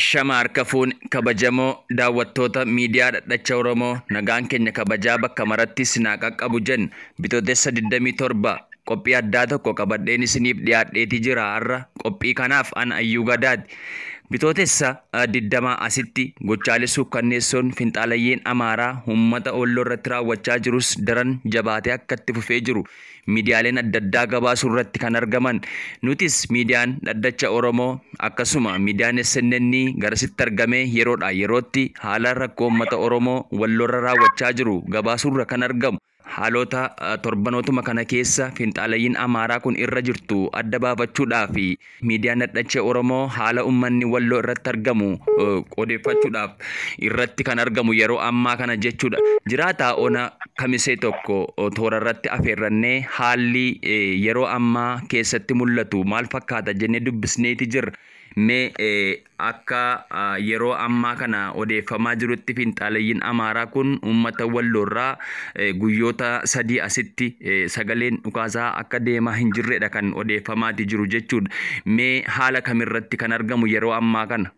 Ashama harka fuun kabajamoo daawwattoota miidiyaa dhadhacha Oromoo nagaan keenya kabajaa bakka maratti sinaa qaqqabu jen bitootessa 27 qophii addaa tokko qabadheen isiniif dhiyaadheetii jira har'a qophii kanaaf an ayyuu gadaati. Bitootessa digdamaa asitti gochaalee suukkanneessoon finxaalayyiin Amaaraa uummata Walloo irratti raawwachaa jirus daran jabaatee akka itti fufee jiru miidiyaaleen adda addaa gabaasuu irratti kan argaman. Nutis miidiyaan dhaddacha Oromoo akkasuma miidiyaan SNN garasitti argamee yeroodhaa yerootti haala rakkoo uummata Oromoo Walloo irra raawwachaa jiru gabaasuu irra kan argamu. Haalota torbanootuma kana keessa finxaalayyiin Amaaraa kun irra jirtu adda baafachuudhaaf miidiyaan dhadhacha Oromoo haala uummanni Walloo irratti argamu odeeffachuudhaaf irratti kan argamu yeroo ammaa kana jechuudha. Jiraataa ona kamisee tokko toora irratti afeerrannee haalli yeroo ammaa keessatti mul'atu maal fakkaata jennee dubbisneeti jirra. Mee akka yeroo ammaa kana odeeffamaa jirutti finxaalayyiin Amaaraa kun uummata Walloorraa guyyoota sadii asitti sagaleen dhukaasaa akka deemaa hin jirredha kan odeeffamaati jiru jechuudha. Mee haala kamirratti kan argamu yeroo ammaa kana?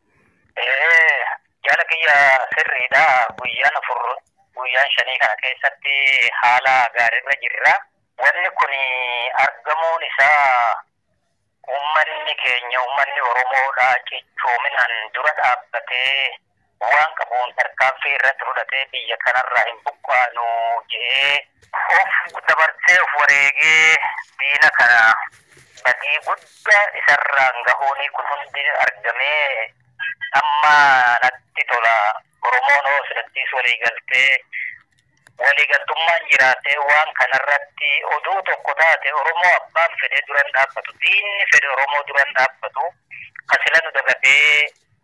Jaala kiyya sirriidha. Guyyaan afur guyyaan shanii kana keessatti haala gaariirra jirra. Wanni kun argamuun isaa Uummanni keenya uummanni Oromoodha cichoominaan dura dhaabbatee waan qabuun tarkaanfii irratti fudhatee biyya kanarraa hin buqqaanu jedhee of dabarsee of wareegee diina kana badii guddaa isarraan gahuuni kun hundi argamee amma natti tola Oromoon hoo sidattiis walii galtee waliigaltummaan jiraatee waan kanarratti oduu tokko taate Oromoo abbaan fedhee duran dhaabbatu diinni fedhe Oromoo duran dhaabbatu kasila nu dagatee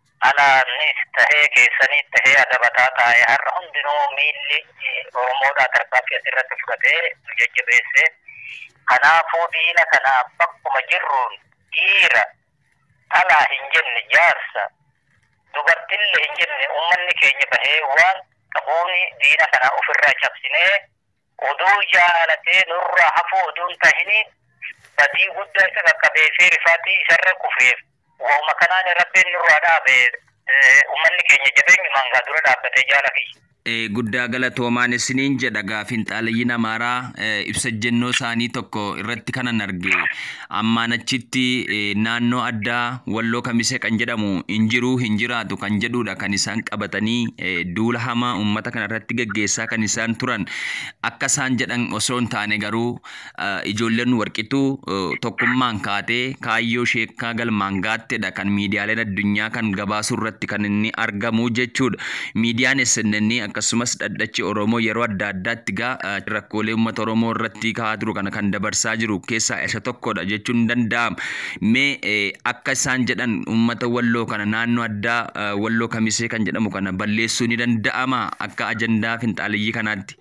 alaanis tahee keessaniis tahee adabataa taa'ee har'a hundinuu miilli Oromoodhaa tarkaanfii asirratti fudhatee nu jajjabeesse. Kanaafuu diina kana bakkuma jirruun dhiira dhalaa hin jenne jaarsa dubartillee hin jenne uummanni keenya bahee waan qabuuni diina kana ofirraa cabsinee oduu jaalatee nurraa hafuu oduun tahini badii guddaa isa qaqqabee fi rifaatii isarra kufeef wauma kanaan rabbiin nurraa dhaabe uummanni keenya jabeenyumaan gaa dura dhaabbatee jaala kiyya. Guddaa galatoomaan isiniin jedha gaafin xaalayyiin Amaaraa ibsa jennoo isaanii tokko irratti kanan arge ammaan achitti naannoo addaa walloo kamisee kan jedhamu hin jiruu hin jiraatu kan jedhudha kan isaan qabatanii duula hamaa uummata kana irratti gaggeessaa kan isaan turan akka isaan jedhan osoo hin taane garuu ijoolleen warqituu tokkummaan kaatee kaayyoo sheekkaa galmaan gaattedha kan miidiyaaleen addunyaa kan gabaasuu irratti kan inni argamu jechuudha. Miidiyaan SNN akkasumas dhadhachi Oromoo yeroo adda addaatti gaa rakkoolee uummata Oromoo irratti ka'aa jiru kana kan dabarsaa jiru keessaa isa tokkodha jechuun ni danda'ama. Mee akka isaan jedhan uummata Walloo kana naannoo addaa Walloo Kamisee kan jedhamu kana balleessuu ni danda'ama akka ajandaa finxaaliyyii kanaatti.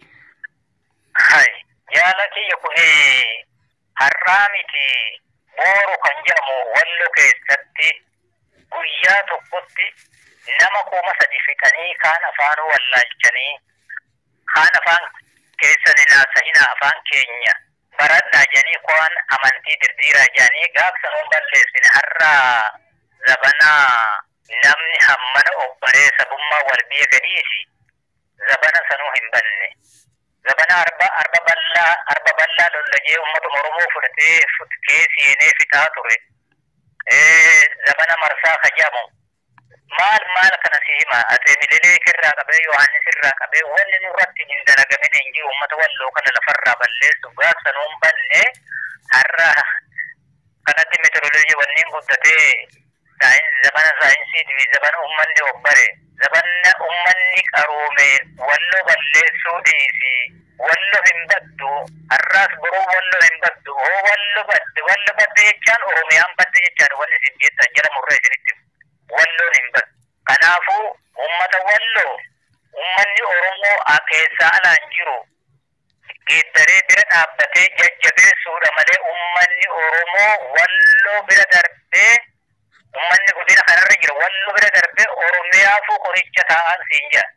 Jaala kiyya kun har'aa miti booru kan jedhamu Walloo keessatti guyyaa tokkotti nama kuma sadi fixanii kaan afaan wallaalchanii kaan afaan keessan naasa'ina afaan keenya baradhaa jedhanii ko'an amantii dirdiiraa jedhanii gaafsanuun balleessine har'a zabanaa namni hammana obbaree sabummaa wal biyya gadhiisi zabana sanuu hin banne zabana arba arba bal'aa arba bal'aa lollagee uummata oromoo fudhatee futkee seenee fixaa ture zabana marsaa kajamu maal maal kana si hima ate milileek irraa qabee yohannis irraa qabee wanni nurratti hin dalagamin hin jiru uummata walloo kana lafarraa balleessu gaafsanuun banne har'a kanatti meteoroloojii wanniin guddatee zabana saayinsii fi zabana uummanni obbare zabana uummanni qaroome walloo balleessuu dhiisi wallo hin baddu har'aas boruu wallo hin baddu oo wallo badde wallo badde jechaan oromiyaan badde jechaan wanni isin jettan jala murree isinitti walloon hin baddu. Kanaafuu uummata walloo uummanni Oromoo keessaa alaan jiru geeddaree bira dhaabbatee jajjabeessuudha malee uummanni Oromoo walloo bira darbee uummanni godina kanarra jira walloo bira darbee Oromiyaafuu qoricha taa'an siin jira.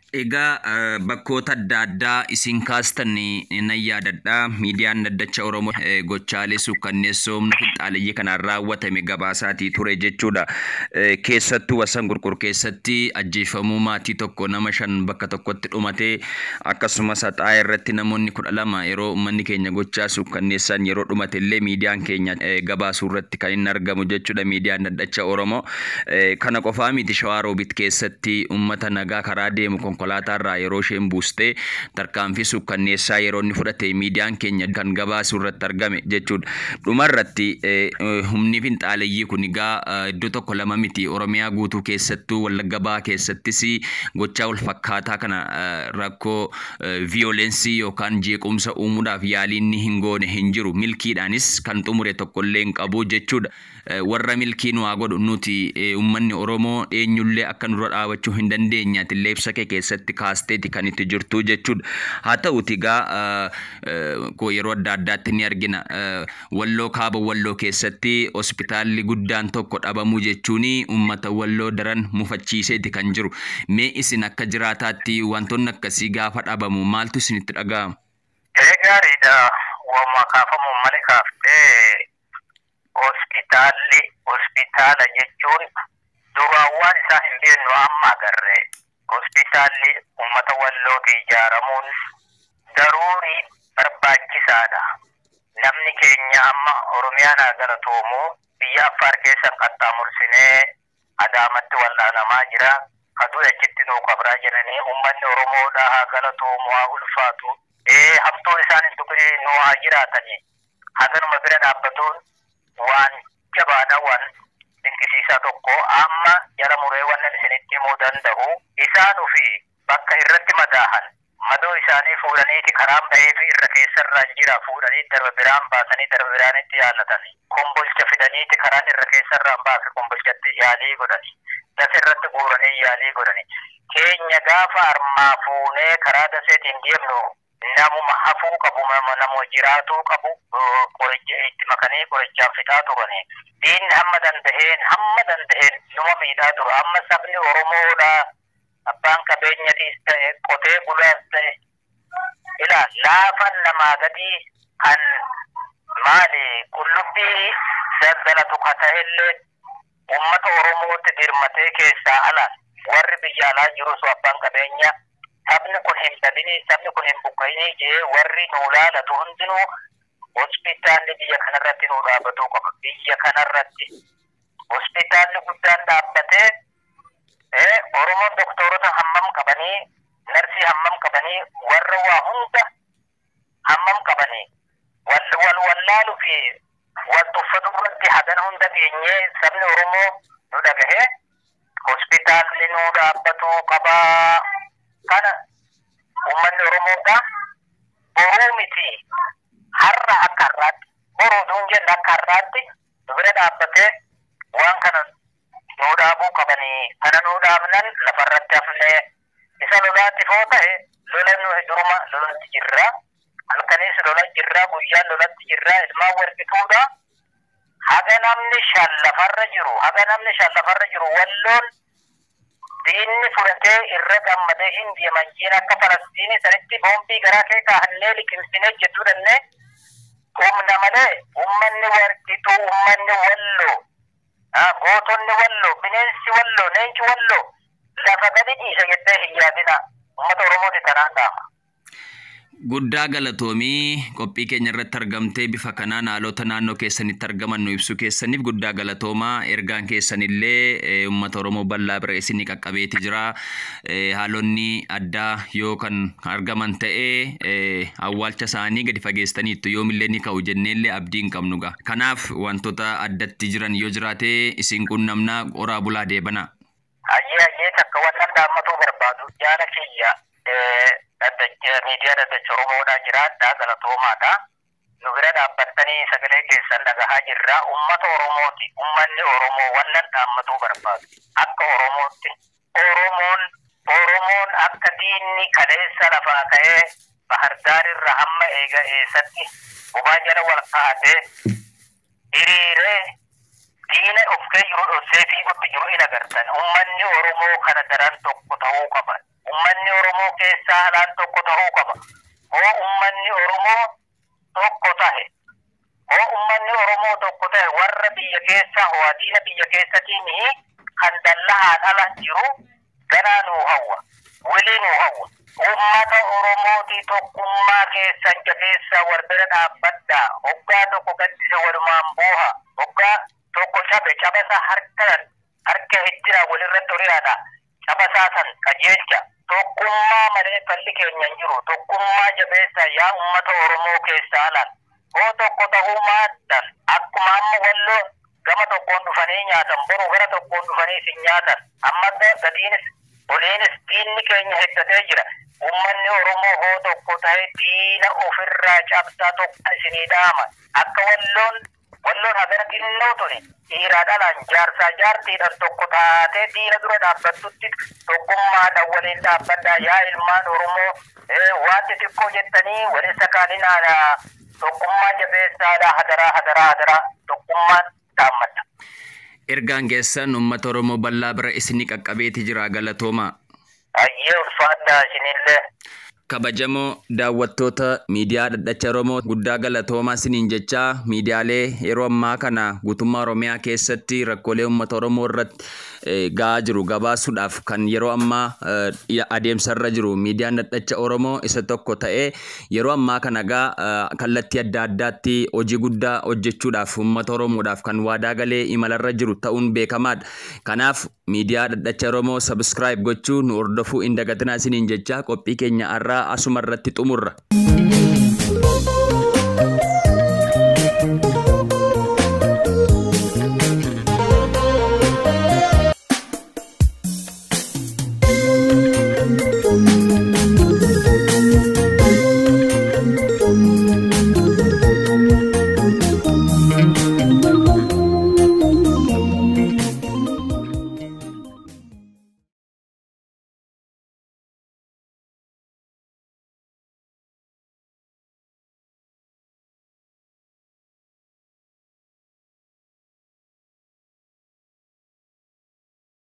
Egaa bakkoota adda addaa isin kaastan nan yaadadha. Miidiyaan daddacha Oromoo gochaalee suukkanneessoo humna finxaaleyyii kanaan raawwatame gabaasaatii ture jechuudha. Keessattuu wasan gurgur keessatti ajjeefamuu maatii tokko nama shan bakka tokkotti dhumatee akkasumas haxaa irratti namoonni kudha lama yeroo uummanni keenya gochaa suukkanneessan yeroo dhumate illee miidiyaan keenya gabaasuu irratti kan inni argamu jechuudha miidiyaan daddacha Oromoo. Kana qofaa miti shawaa roobit keessatti uummata nagaa karaa deemu konkolaataa irraa yeroo isheen buustee tarkaanfii suukkanneessaa yeroo inni fudhate miidiyaan keenya kan gabaasuu irratti argame jechuudha. Dhumarratti humni finxaaleyyii kun egaa iddoo tokko lama miti Oromiyaa guutuu keessattuu Wallagga Bahaa keessattis gochaa wal fakkaataa kana rakkoo viyoolensii yookaan jeequmsa uumuudhaaf yaalii inni hin goone hin jiru milkiidhaanis kan xumure tokkollee hin qabu jechuudha. warra milkii nu haa godhu nuti uummanni Oromoo eenyullee akka nurra dhaabachuu hin dandeenyaati illee ibsa kee keessatti kaasteeti kan itti jirtu jechuudha. Haa ta'uti egaa yeroo adda addaatti ni argina. Walloo kaaba walloo keessatti hospitaalli guddaan tokko dhabamuu jechuun uummata walloo daran mufachiiseeti kan jiru. Mee isin akka jiraataatti wantoonni akkasii gaafa dhabamu maaltu isinitti dhaga'ama? Gaariidha. Waamuma kaafamu malee kaaftee hospitaalli hospitaala jechuun duraan waan isaa hin beeknu amma agarre hospitaalli uummata wallootti ijaaramuun daruurii barbaachisaadha. Namni keenya amma Oromiyaan haa galatoomu biyya Affaar keessan qaxxaamursinee Adaamatti wal'aanamaa jira. Kaduu achitti nuu qabraa jedhanii uummanni Oromoodha haa galatoomu haa ulfaatu. Ee hamtuu isaan hin tuqne nuu haa jiraatani. Haganuma bira dhaabbatuun waan jabaadha waan dinqisiisaa tokko amma jara muree wannan isinitti himuu danda'u isaan ufi bakka irratti madaahan madoo isaanii fuudhaniiti karaan bahee fi irra keessarraan jira fuudhanii darba biraan baasanii darba biraanitti yaallatanii kombolcha fidaniiti karaan irra keessarraan baase kombolchatti yaalii godhani dasa irratti guuranii yaalii godhani keenya gaafa armaa fuunee karaa daseetiin deemnu namuma hafuu qabu nama jiraatuu qabu qoricha itti makanii qorichaan fixaa turani. Diinni hamma danda'een hamma danda'een numa miidhaa ture amma sabni Oromoodha abbaan qabeenyatiis ta'e qotee bulaas ta'e ila laafan namaa gadi kan maali qullubbii daldalatu ka ta'ellee ummata Oromootti dirmatee keessaa alaan warri biyya alaa jirus abbaan qabeenya sabni kun hin dhabini sabni kun hin buqqa'ini jee warri nuu laalatu hundinuu hospitaalli biyya kanarratti nuu dhaabbatuu qaba biyya kanarratti hospitaalli guddaan dhaabbatee oromoon doktorota hammam qabanii narsii hammam qabanii warra waa hunda hammam qabanii wal wallaalu fi wal tuffatu irratti hagan hunda geenyee sabni oromoo nu dhagahee hospitaalli nuu dhaabbatuu qabaa kana uummanni Oromoodha boruu miti har'a akka har'aatti boruu duun jenna akka har'aatti nu bira dhaabbatee waan kana nuu dhaabuu qabanii kana nuu dhaabnan lafarratti hafnee isa lolaatti foo ta'e lola nu duruma lolatti jirra halkanis lola jirra guyyaan lolatti jirra ilmaan warqituudha haga namni shan lafarra jiru haga namni shan lafarra jiru walloon diinni fudhatee irra gammadee hin deeman jiin akka falastiini sanitti boombii garaa kee kaahannee liqimsinee jechuu danne humna malee ummanni warqituu ummanni walloo gootonni walloo bineensi walloo leenci walloo lafa gadi dhiisa jettee hin yaadina ummata oromooti tanaan dhaama. Guddaa galatoomii qophii keenya irratti argamtee bifa kanaan haalota naannoo keessanitti argaman nu ibsuu keessaniif guddaa galatoomaa ergaan keessanillee uummata Oromoo bal'aa bira isinii qaqqabeeti jira. Haalonni addaa yoo kan argaman ta'e awwaalcha isaanii gadi fageessaniittu yoomillee ni ka'u jenneellee abdii hin qabnu gaa. Kanaaf wantoota addatti jiran yoo jiraate isin qunnamnaa qoraa bulaa deebana. Hayyee hayyee takka wannan dhaammatuu barbaadu jaala kiyya miidiyaa daddacha Oromoodhaa jiraadhaa galatoomaadha. Nu bira dhaabbattanii sagalee keessan dhagahaa jirra. Uummata Oromooti. Uummanni Oromoo wannan dhaammatuu barbaadu. Akka Oromootti. Oromoon Oromoon akka diinni kaleessa lafaa ka'ee bahardaarirra hamma eega eessatti bobaa jala wal kaa'atee hiriiree diina of kee jiru dhossee fiigutti jiru in agartan. Uummanni Oromoo kana daran tokko ta'uu qaba. Uummanni Oromoo diinii kan dallahaa dhala jiru ganaa nuu hawwa wilii nuu hawwa ummata oromootii tokkummaa keessan jabeessa warbira dhaabbadhaa hoggaa tokko gaddisa walumaan booha hoggaa tokko cabe cabasa harkan harka hijjira walirratti horiyaadha cabasaa san qajeelcha tokkummaa malee falli keenya hin jiru tokkummaa jabeessa yaa ummata oromoo keessaa alan hoo tokko ta'uu maaddan akkuma amma walloo gama tokkoon dhufanii nyaatan boru gara tokkoon dhufanii sin nyaatan amma gadiinis oliinis diinni keenya heddatee jira ummanni oromoo hoo tokko ta'e diina ofirraa cabsaa tokko isinii dhaama akka walloon walloon hagara xinnoo tuni dhiiraa dhalaan jaarsaa jaartiidhaan tokko taatee diina dura dhaabbattutti tokkummaadhaan waliin dhaabbadhaa yaa ilmaan oromoo waanti xiqqoo jettanii waliin sakaalinaadha tokkummaa jabeessaadha hadaraa hadaraa hadaraa tokkummaan dhaammadha. Ergaan keessan uummata Oromoo bal'aa bira isinii qaqqabeeti jira galatoomaa. Ayyee ulfaadhaa isinillee. Kabajamoo daawwattoota miidiyaa dhadhacha Oromoo guddaa galatoomaa isiniin jechaa miidiyaalee yeroo ammaa kana guutummaa Oromiyaa keessatti rakkoolee uummata Oromoo irratti ga'aa jiru gabaasuudhaaf kan yeroo ammaa adeemsarra jiru miidiyaan dhadhacha Oromoo isa tokko ta'ee yeroo ammaa kana gaa kallattii adda addaatti hojii guddaa hojjechuudhaaf uummata Oromoodhaaf kan waadaa galee imalarra jiru ta'uun beekamaadha. Kanaaf miidiyaa dhadhacha Oromoo sabiskiraayib gochuu nu hordofuu hin dagatinaa isiniin jechaa qophii keenya har'aa asuma irratti xumurra.